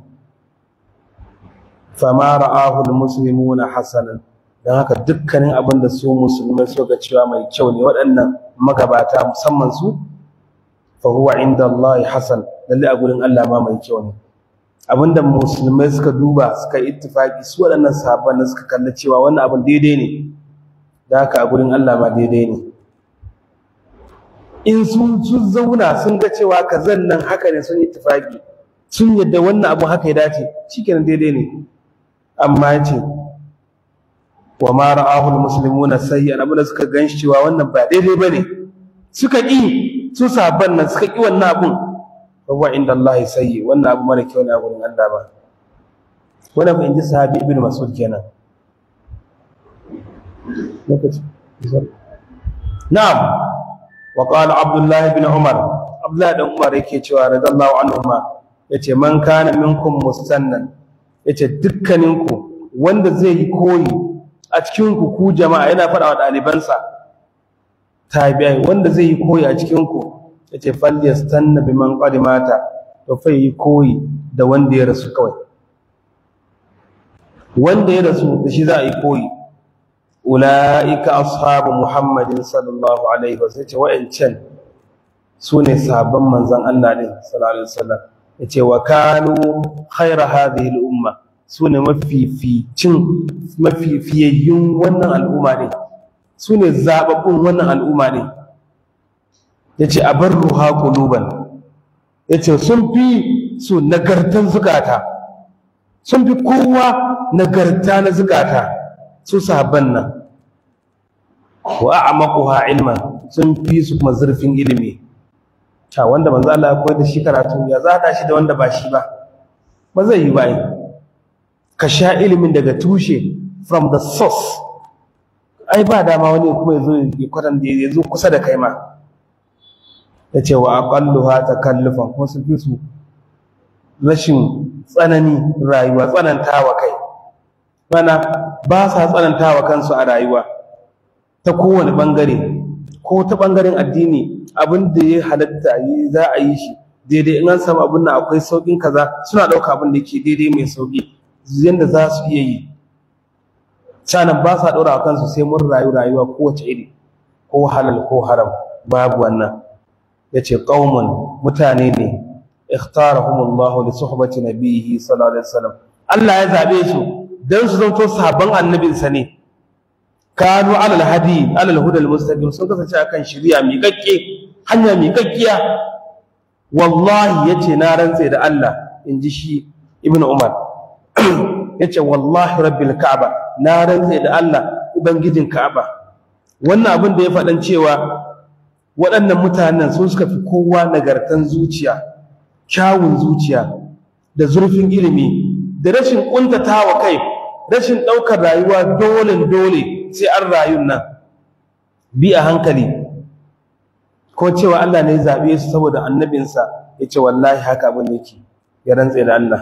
fama ra'ahu almuslimuna hasanan don haka dukkanin abin da su musulmai suka cewa mai kyau ne waɗannan magabata musamman su fa huwa inda Allah hasan lalle a gurin Allah ma mai kyau ne abinda musulmai suka duba suka ittifaki su waɗannan sahabban suka kalla cewa wannan abin daidai ne da haka a gurin Allah ma daidai ne in sun sun zauna sun ga cewa kazan nan haka ne sun ittifaki sun yadda wannan abu haka ya dace shikenan daidai ne amma yace wa ma ra'ahu almuslimuna sayyan abin da suka ganshi cewa wannan ba daidai bane suka ki su sahabban nan suka ki wannan abun huwa inda Allah sayyi wannan abu mara kyau ne a gurin Allah ba wannan fa inji sahabi ibnu mas'ud kenan na'am wa qala abdullah ibn umar abdullah ibn umar yake cewa radallahu anhuma yace man kana minkum mustannan yace dukkaninku wanda zai yi koyi a cikin ku ku jama'a yana faɗa wa ɗalibansa tabi'ai wanda zai yi koyi a cikin ku yace falyastanna biman qad mata to fa yi koyi da wanda ya rasu kawai wanda ya rasu da shi za a yi koyi ula'ika ashabu muhammadin sallallahu alaihi wasallam ce wa'ancan su ne sabon manzon Allah ne sallallahu alaihi wasallam yace wa kanu khayra hadhihi al-umma su ne mafificin mafifiyayyun wannan al'umma ne su ne zababbun wannan al'umma ne yace abarruha quluban yace sun fi su nagartan zukata sun fi kowa nagarta na zukata su sahabban nan wa a'maquha ilman sun fi su kuma zurfin ilimi ta wanda manzo Allah ya koyar da shi karatu ya zada shi da wanda ba shi ba ba zai yi bai ka sha ilimin daga tushe from the source ai ba dama wani kuma yazo ya kwatan da yazo kusa da kai ma yace wa aqalluha takallufan kuma sun fi su rashin tsanani rayuwa tsanantawa kai mana ba sa tsanantawa kansu a rayuwa ta kowane bangare ko ta bangaren addini abin da ya halatta yi za a yi shi daidai in an samu abin nan akwai saukin kaza suna ɗauka abin da ke daidai mai sauki yadda za su iya yi sanan ba sa ɗora kansu sai mun rayu rayuwa kowace iri ko halal ko haram babu wannan ya ce ƙaumun mutane ne ikhtarahumullahu li suhbati nabiyhi sallallahu alaihi wasallam Allah ya zabe su dan su zanto sahabban annabinsa ne kanu alal hadi alal huda almustaqim sun kasance akan shari'a miƙaƙƙe hanya miƙaƙƙiya wallahi yace na rantse da Allah in ji shi ibn umar ya ce wallahi rabbil ka'aba na rantse da Allah ubangijin ka'aba wannan abin da ya faɗan cewa waɗannan mutanen sun suka fi kowa nagartan zuciya kyawun zuciya da zurfin ilimi da rashin ƙuntatawa kai rashin ɗaukar rayuwa dole dole sai an rayun nan bi a hankali ko cewa Allah ne ya zaɓe su saboda annabinsa ya ce wallahi haka abin yake ya rantse da Allah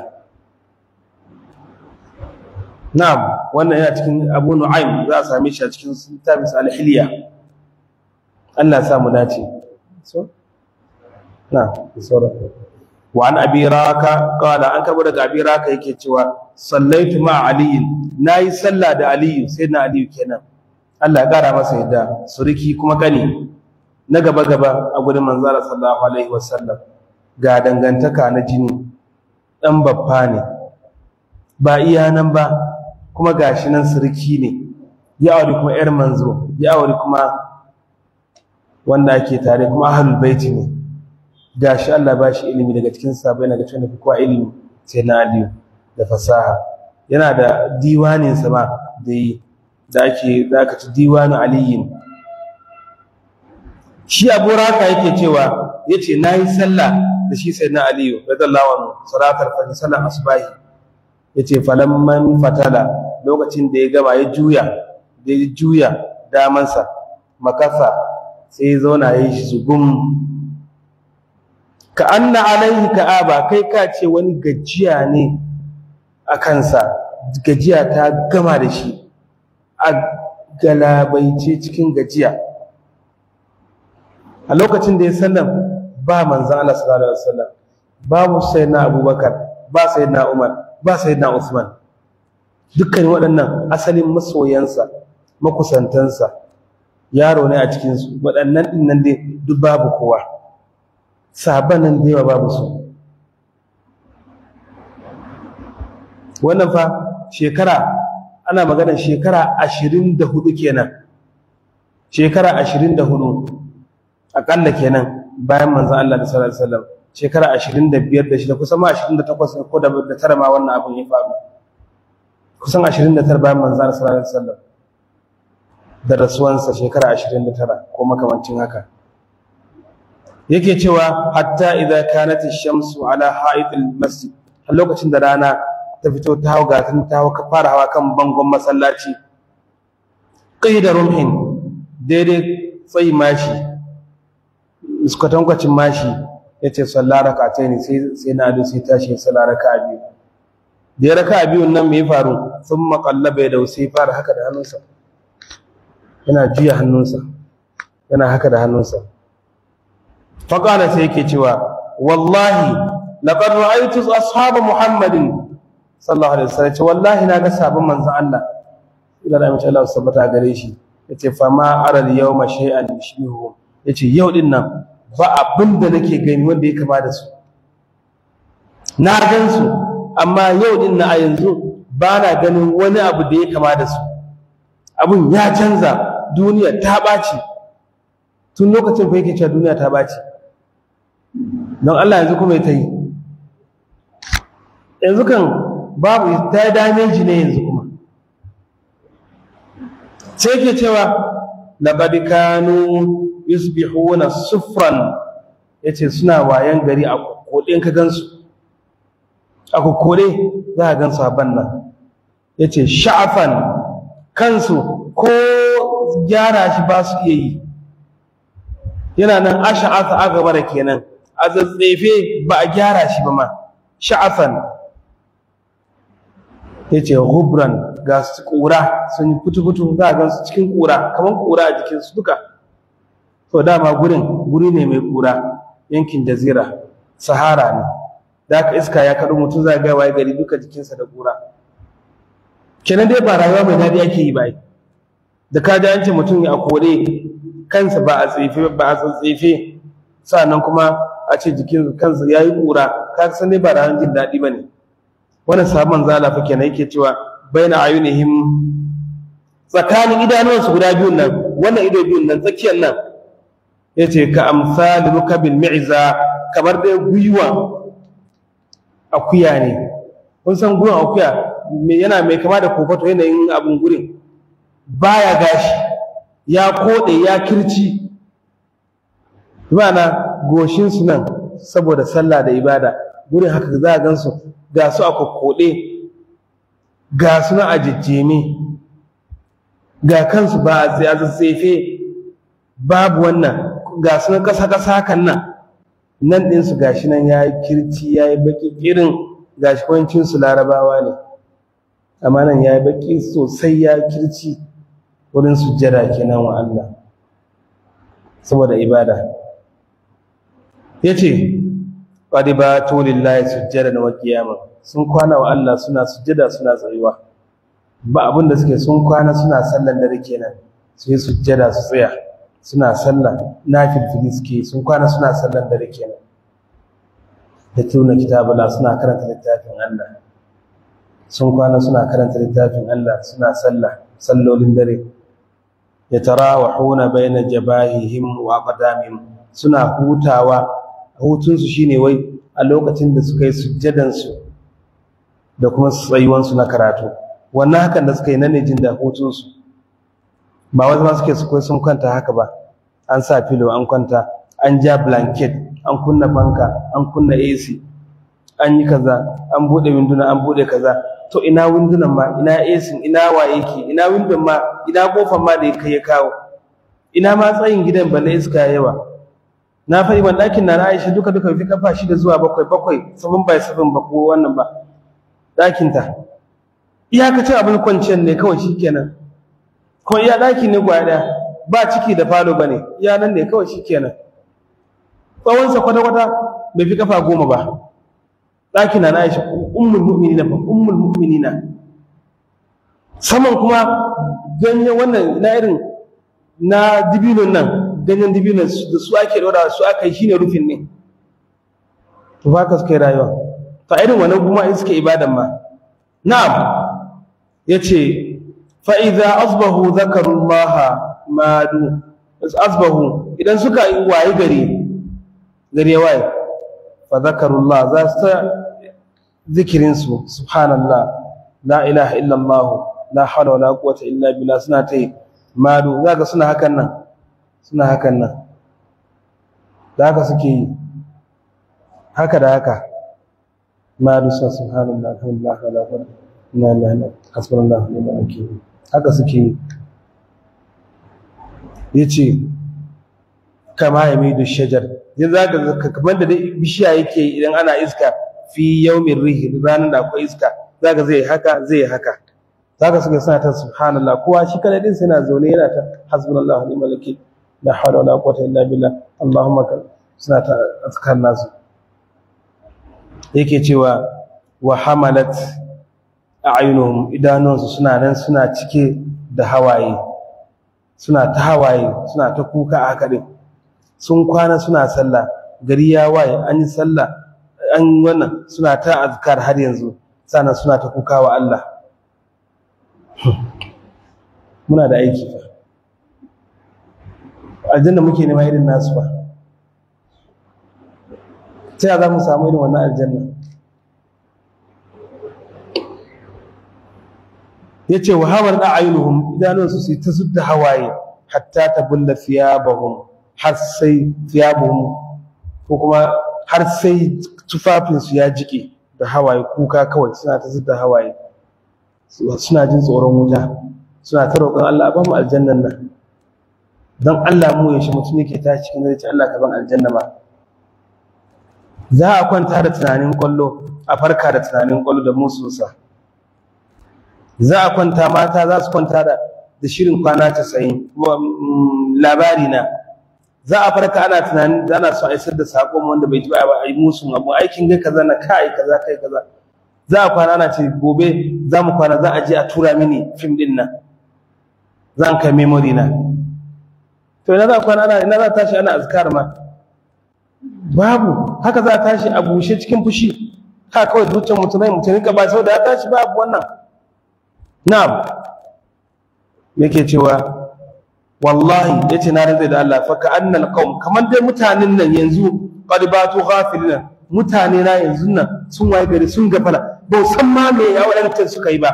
na'am wannan yana cikin Abu Nu'aym za a same shi a cikin littafin al-Hilya Allah ya sa mu dace so na'am sura wa an abi raka qala an kaba daga abi raka yake cewa sallaitu ma ali nayi sallah da ali sayyidina ali kenan Allah ya kara masa yadda suriki kuma kani na gaba gaba a gurin manzara sallallahu alaihi wasallam ga dangantaka na jini dan babba ne ba iya nan ba kuma gashi nan suriki ne ya aure kuma yar manzo ya aure kuma wanda ake tare kuma ahlul baiti ne gashi Allah ba shi ilimi daga cikin sabai daga cikin kowa ilimi sai na aliyu da fasaha yana da diwanin sa ma da yi da ake da aka ci diwanin aliyin shi abu raka yake cewa yace nayi sallah da shi sai na aliyu radallahu anhu salatar fajr sallar asbahi yace falamman fatala lokacin da ya gama ya juya da ya juya damansa makasa sai ya zauna ya yi shi zugum ka anna alaihi ka'aba kai ka ce wani gajiya ne a kansa gajiya ta gama da shi a galabaice cikin gajiya a lokacin da ya sallam ba manzan Allah sallallahu alaihi wasallam babu sayyidina Abubakar ba sayyidina Umar ba sayyidina Usman dukkan waɗannan asalin masoyansa makusantansa yaro ne a cikinsu waɗannan ɗin nan dai duk babu kowa sabanin da yawa babu su wannan fa shekara ana maganar shekara ashirin da hudu kenan shekara ashirin da hudu aƙalla kenan bayan manzan Allah da sallallahu alaihi wasallam shekara ashirin da biyar da shida kusan ma ashirin da takwas ko da tara ma wannan abin ya faru kusan ashirin da tara bayan manzan Allah sallallahu alaihi wasallam da rasuwansa shekara ashirin da tara ko makamancin haka yake cewa hatta idza kanat ash-shamsu ala ha'id al-masjid har lokacin da rana ta fito ta hawa gatin ta hawa fara hawa kan bangon masallaci qida rumhin daidai tsayi mashi iskatankwacin mashi yace sallah rak'atayn sai sai na ado sai tashi sallah raka'a biyu da ya raka'a biyun nan me ya faru thumma qallaba da sai fara haka da hannunsa yana juya hannunsa yana haka da hannunsa faƙala sai yake cewa wallahi laqad ra'aytu ashab muhammadin sallallahu alaihi wasallam wallahi na ga sabon manzo Allah ila da mace Allah subhanahu gare shi yace fa ma ara al yawma shay'an yushbihu yace yau din nan ba abin da nake gani wanda ya kama da su na gan su amma yau din na a yanzu ba na ganin wani abu da ya kama da su abun ya canza duniya ta ɓaci tun lokacin fa yake cewa duniya ta ɓaci don Allah yanzu kuma ta yi yanzu kan babu ta dameji ne yanzu kuma sai yake cewa laqad kanu yusbihuna sufran yace suna wayan gari a kokode ka gansu a kokode za ka gansu a bannan yace sha'afan kansu ko gyara shi ba su iya yi yana nan asha'asa a gaba da kenan a tsatsefe ba a gyara shi ba ma sha'afan ya ce gubran ga su ƙura sun yi fitu-fitu za a gansu cikin ƙura kamar ƙura a jikinsu duka to dama gurin guri ne mai ƙura yankin jazira sahara ne da aka iska ya kaɗo mutum za a ga waye gari duka jikinsa da ƙura kenan dai ba rayuwa mai daɗi ake yi ba da ka ji an ce mutum ya kore kansa ba a tsefe ba a tsatsefe sannan kuma a ce jikin kansa yayi kura ka san dai ba ran jin dadi bane wannan sabon zala fa kenan yake cewa baina ayunihim tsakanin idanuwansu guda biyun nan wannan ido biyun nan tsakiyar nan yace ka amsal rukabil mi'za kamar dai guyuwa akuya ne kun san gurin akuya yana mai kama da kofato yanayin abin gurin baya gashi ya koɗe ya kirci na goshinsu nan saboda sallah da ibada gurin haka za a gansu ga su a kokkoɗe ga su na a jejjeme ga kansu ba a tsatsefe babu wannan ga su na ƙasa-ƙasa hakan nan nan ɗinsu ga shi nan ya yi kirci ya yi baƙi irin ga shi kwancinsu larabawa ne amma nan ya yi baƙi sosai ya kirci wurin sujjada kenan wa Allah saboda ibada ya ce ƙwadi ba to lillahi sujjada na wakiyama sun kwana wa Allah suna sujjada suna tsayuwa ba abin da suke sun kwana suna sallan dare kenan su yi sujjada su tsaya suna sallah na filfili suke sun kwana suna sallan dare kenan da tuna kitabula suna karanta littafin Allah sun kwana suna karanta littafin Allah suna sallah sallolin dare yatarawahuna baina jabahihim wa aqdamihim suna hutawa hutunsu shine wai a lokacin da suka yi sujjadan su da kuma tsayuwan su na karatu wannan hakan da suka yi nan ne jin da hutun su ba wai ma suke su kai sun kwanta haka ba an sa filo an kwanta an ja blanket an kunna fanka an kunna AC an yi kaza an bude winduna an bude kaza to ina windunan ma ina AC ina waye ke ina windon ma ina kofar ma da kai ya kawo ina ma tsayin gidan balle iska yawa na fari ban dakin na Aisha duka duka fi kafa shida zuwa bakwai bakwai sabon bai sabon ba ko wannan ba dakin ta iyakacin abin kwanciyar ne kawai shikenan ko iya daki ne gwaya daya ba ciki da falo bane iya nan ne kawai shikenan tsawon sa kwata kwata bai fi kafa goma ba ɗaki na Aisha ummul mu'minina fa ummul mu'minina saman kuma ganye wannan na irin na dibinon nan ganyen dibinon da su ake dora su aka yi shine rufin ne to ba ka suka yi rayuwa fa irin wannan kuma in suke ibadan ma na'am yace fa idza asbahu zakarullaha madu asbahu idan suka yi waye gari gari ya waye fa zakarullah za su ta zikirinsu subhanallah la ilaha illallah la hawla wala quwwata illa billah suna ta yi madu zaka suna hakan nan suna hakan nan da haka suke yi haka da haka madu sa subhanallah alhamdulillah wala quwwata illa billah hasbunallahu wa ni'mal wakeel haka suke yi yace kama ya mai da shajar yanzu za ka kamar da bishiya yake idan ana iska fi yaumin rihi ranar da akwai iska za ka zai haka zai haka za ka suka suna ta subhanallah kowa shi kada din sai na zaune yana ta hasbunallah wa ni'mal wakil la hawla wala quwwata illa billah allahumma ka suna ta azkar nasu yake cewa wa hamalat a'yunuhum idanuwansu suna nan suna cike da hawaye suna ta hawaye suna ta kuka a haka din sun kwana suna sallah gari ya waye an yi sallah an wannan suna ta azkar har yanzu sannan suna ta kuka wa Allah muna da aiki fa aljanna muke nema irin nasu ba ta ya za mu samu irin wannan aljanna ya ce wa hawar da ainihin idanunsu su ta zudda hawaye hatta ta bulla thiyabahum har sai thiyabahum ko kuma har sai tufafinsu ya jike da hawaye kuka kawai suna ta zudda hawaye suna jin tsoron wuta suna ta roƙon Allah ba mu aljannan nan don Allah mu yaushe mutum yake ta cikin zai ce Allah ka ban aljanna ma za a kwanta da tunanin kwallo a farka da tunanin kwallo da musunsa za a kwanta mata za su kwanta da da shirin kwana casa'in labari na za a farka ana tunanin da ana so a isar da saƙon wanda bai ji ba a yi musun abu aikin ga kaza na kai kaza kai kaza za a kwana ana ce gobe za mu kwana za a je a tura mini fim din nan za an kai memory na to ina za a kwana ana ina za a tashi ana azkar ma babu haka za a tashi a bushe cikin fushi haka kawai zuciyar mutum ne mutum ka ba saboda ya tashi babu wannan na'am yake cewa wallahi yace na rinzai da Allah fa ka annal qaum kamar dai mutanen nan yanzu qad batu ghafilina mutane na yanzu nan sun waye gari sun gafala ba san ma me ya wadancan suka yi ba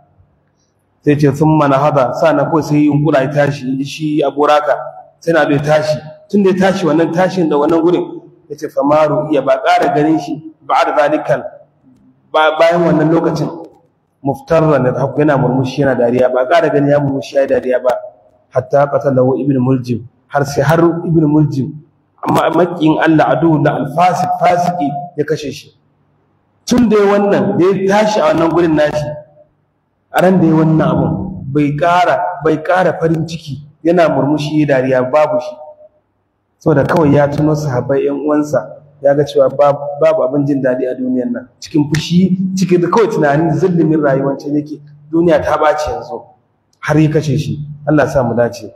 sai ce sun mana hada sana ko sai yunkura ya tashi shi aburaka sai na bai tashi tun da ya tashi wannan tashin da wannan gurin ya ce famaru iya ba ƙara ganin shi ba da zalikal bayan wannan lokacin muftarra na haku yana murmushi yana dariya ba ƙara ganin ya murmushi ya dariya ba hatta qatalahu ibn muljim har sai har ibn muljim amma makiyin Allah adu na alfasik fasiki ya kashe shi tun da wannan da ya tashi a wannan gurin nashi a ran da ya wannan abun bai ƙara bai ƙara farin ciki yana murmushi ya dariya babu shi saboda kawai ya tuno sahabbai ƴan uwansa ya ga cewa babu abin jin daɗi a duniyar nan cikin fushi cikin da kawai tunanin zillimin rayuwar can yake duniya ta ɓaci yanzu har ya kashe shi Allah sa mu dace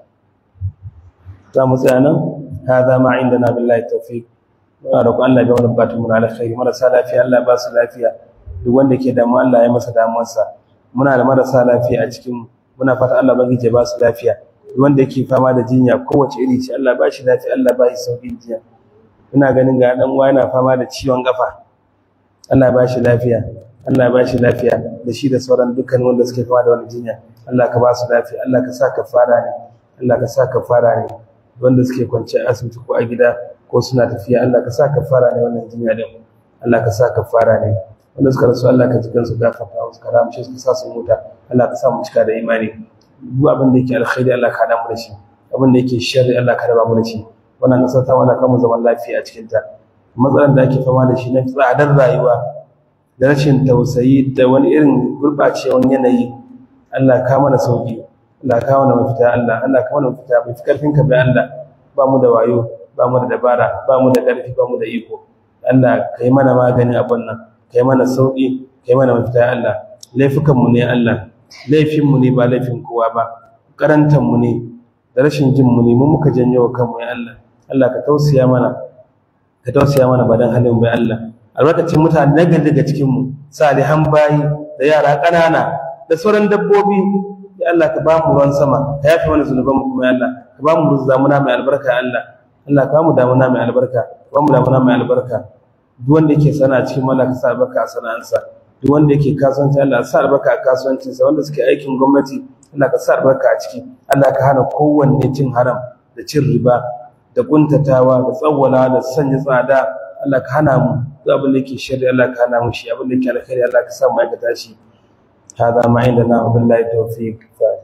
za mu tsaya nan hada ma inda na billahi tawfiq muna roƙon Allah ya wani bukatun mu na alkhairi marasa lafiya Allah ba su lafiya duk wanda ke damu Allah ya masa damuwarsa muna da marasa lafiya a cikin muna fata Allah bangije ya ba su lafiya duk wanda yake fama da jinya kowace iri ce Allah ba shi lafiya Allah ba shi sauƙin jinya ina ganin ga dan uwa yana fama da ciwon kafa Allah ba shi lafiya Allah ba shi lafiya da shi da sauran dukkan wanda suke fama da wannan jinya Allah ka ba su lafiya Allah ka sa kafara ne Allah ka sa kafara ne wanda suke kwance a asibiti ko a gida ko suna tafiya Allah ka sa kafara ne wannan jinya din Allah ka sa kafara ne wanda suka rasu Allah ka ji kansu gafarta musu ka ramshe su ka sa su muta Allah ka sa mu cika da imani duk abin da yake alkhairi Allah ka hada mu da shi abin da yake sharri Allah ka raba mu da shi wannan kasar ta wala kan mu zaman lafiya a cikin ta matsalar da ake fama da shi na tsadar rayuwa da rashin tausayi da wani irin gurɓacewan yanayi Allah ka mana sauki Allah ka mana mafita Allah Allah ka mana mafita bai fi karfin ka bai Allah ba mu da wayo ba mu da dabara ba mu da ƙarfi ba mu da iko Allah ka yi mana maganin abun nan ka yi mana sauki ka yi mana mafita Allah laifukan mu ne Allah laifin mu ne ba laifin kowa ba karantan mu ne da rashin jin mu ne mu muka janyo kanmu ya Allah Allah ka tausaya mana ka tausaya mana badan halin bai Allah albarkacin mutane na gari daga cikin mu salihan bayi da yara ƙanana da sauran dabbobi ya Allah ka ba mu ruwan sama ka yafe mana zunuban mu kuma ya Allah ka ba mu damuna mai albarka ya Allah Allah ka ba mu damuna mai albarka ka ba mu damuna mai albarka duk wanda yake sana cikin mala ka sa albarka a sana'ansa duk wanda yake kasuwanci Allah sa albarka a kasuwancinsa wanda suke aikin gwamnati Allah ka sa albarka a ciki Allah ka hana kowanne cin haram da cin riba da kuntatawa da tsawwala da sanya tsada Allah ka hana mu duk abin da yake shari Allah ka hana mu shi abin da yake alkhairi Allah ka sa mu aikata shi hada ma inda na billahi tawfiq